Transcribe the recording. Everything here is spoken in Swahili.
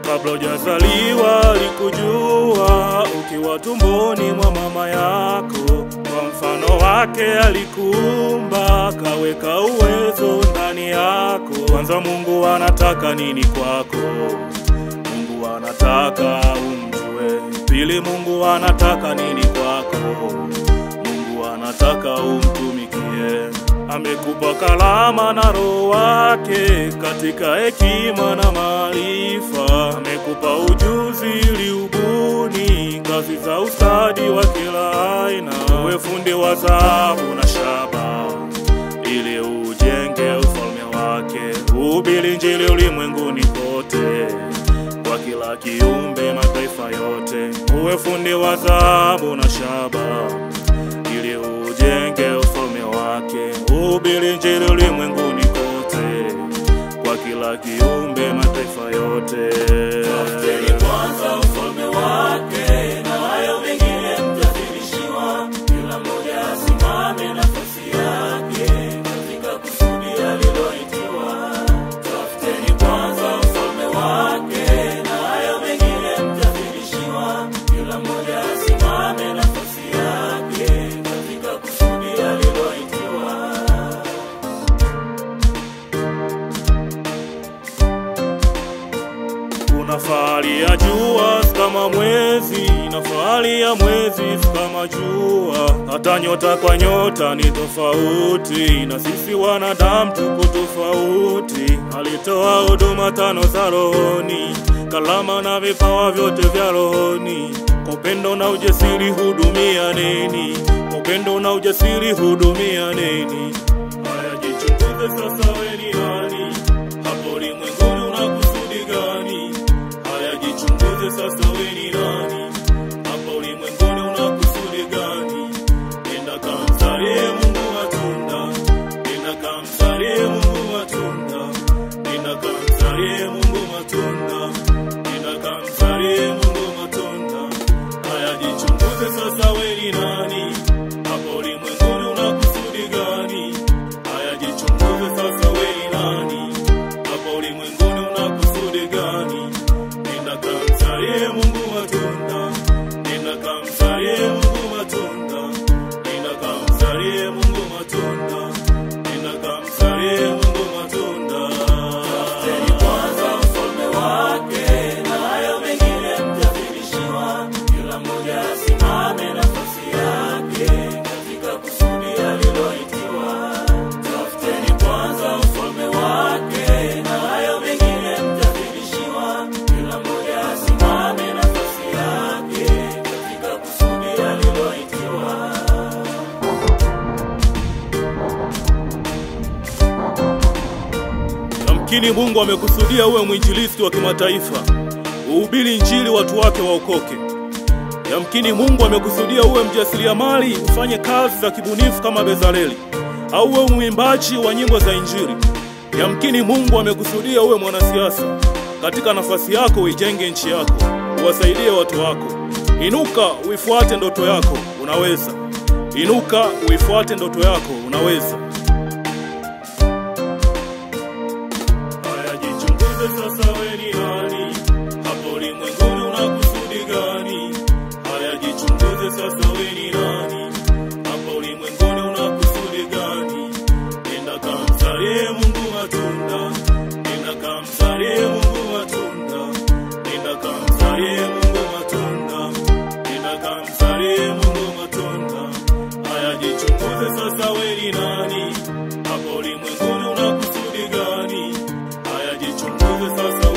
kabla hujazaliwa alikujua ukiwa tumboni mwa mama yako. Kwa mfano wake alikuumba, kaweka uwezo ndani yako. Kwanza Mungu anataka nini kwako? Mungu anataka umjue. Pili, Mungu anataka nini kwako? Mungu anataka umtumikie. Amekupa kalama na roho wake katika hekima na maarifa. Amekupa ujuzi ili ubuni kazi za ustadi wa kila aina. Uwe fundi wa dhahabu na shaba ili ujenge ufalme wake. Uhubiri Injili ulimwenguni kote kwa kila kiumbe mataifa yote. Uwe fundi wa dhahabu na shaba ili ujenge ufalme wake. Uhubiri Injili ulimwenguni kote kwa kila kiumbe mataifa yote. Tafuteni kwanza ufalme wake, na hayo mengine mtazidishiwa. Kila mmoja asimame nafasi yake katika kusudi aliloitiwa. Tafuteni kwanza ufalme wake, na hayo mengine mtazidishiwa. Kila mmoja asimame nafasi yake katika kusudi aliloitiwa. Kuna fahari ya jua si kama mwezi, na fahari ya mwezi si kama jua. Hata nyota kwa nyota ni tofauti, na sisi wanadamu tuko tofauti. Alitoa huduma tano za rohoni, kalama na vipawa vyote vya rohoni. Kwa upendo na ujasiri hudumia neni, kwa upendo na ujasiri hudumia neni. Haya, jichunguze sasa, we ni nani? Hapo ulimwenguni una kusudi gani? Haya, jichunguze sasa, we ni nani? Hapa ulimwenguni una kusudi gani? Nenda kamsalie Mungu matunda, nenda kamsalie Mungu matunda, nenda kamsalie Mungu matunda, nenda kamsalie Mungu matunda. Haya, jichunguze sasa, we ni nani? Hapa ulimwenguni una kusudi gani? Haya, jichunguze sasa, we ni nani? Hapa ulimwenguni una kusudi gani? Nenda kamsalie Mungu matunda, nenda kamsalie Mungu matunda, nenda kamsalie Mungu matunda, nenda kamsalie Mungu matunda. Tafuteni kwanza ufalme wake, na hayo mengine mtazidishiwa. Kila mmoja asimame nafasi yake katika kusudi aliloitiwa. Tafuteni kwanza ufalme wake, na hayo mengine mtazidishiwa. Kila mmoja asimame nafasi yake katika kusudi aliloitiwa. Yamkini Mungu amekusudia uwe mwinjilisti wa kimataifa, uhubiri Injili watu wake waokoke. Yamkini Mungu amekusudia uwe mjasiriamali, ufanye kazi za kibunifu kama Bezaleli, au uwe mwimbaji wa nyimbo za Injili. Yamkini Mungu amekusudia uwe mwanasiasa. Katika nafasi yako uijenge nchi yako, uwasaidie watu wako. Inuka uifuate ndoto yako, unaweza. Inuka uifuate ndoto yako, unaweza. Haya, jichunguze sasa, we ni nani? Hapo ulimwenguni una kusudi gani? Haya, jichunguze sasa, we ni nani? Hapo ulimwenguni una kusudi gani? Nenda kamsalie Mungu matunda, nenda kamsalie Mungu matunda, nenda kamsalie Mungu matunda, nenda kamsalie Mungu matunda. Haya, jichunguze sasa, we ni nani? Hapo ulimwenguni una kusudi gani? Haya, jichunguze sasa,